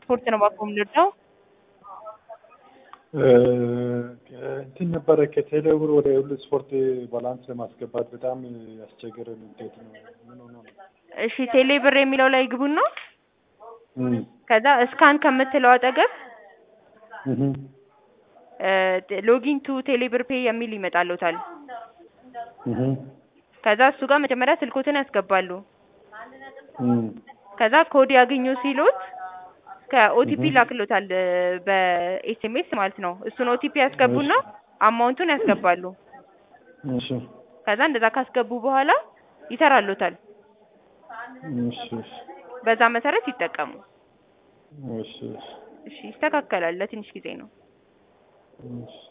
ስፖርት ነው እባክዎ የምንወደው። እንትን ነበረ ከቴሌብር ወደ ሁሉ ስፖርት ባላንስ ለማስገባት በጣም ያስቸገረን እንዴት ነው? ምን ሆኖ ነው? እሺ ቴሌ ብር የሚለው ላይ ግቡና እም፣ ከዛ እስካን ከምትለው አጠገብ እህ፣ ሎጊን ቱ ቴሌ ብር ፔይ የሚል ይመጣልዎታል። እህ፣ ከዛ እሱ ጋር መጀመሪያ ስልኮትን ያስገባሉ። እም፣ ከዛ ኮድ ያገኙ ሲሉት ከኦቲፒ እህ። ላክሎታል በኤስኤምኤስ ማለት ነው። እሱን ኦቲፒ ያስገቡና አማውንቱን ያስገባሉ። እሺ፣ ከዛ እንደዛ ካስገቡ በኋላ ይሰራልዎታል። እሺ፣ እሺ፣ በዛ መሰረት ይጠቀሙ። እሺ፣ እሺ፣ እሺ ይስተካከላል። ለትንሽ ጊዜ ነው። እሺ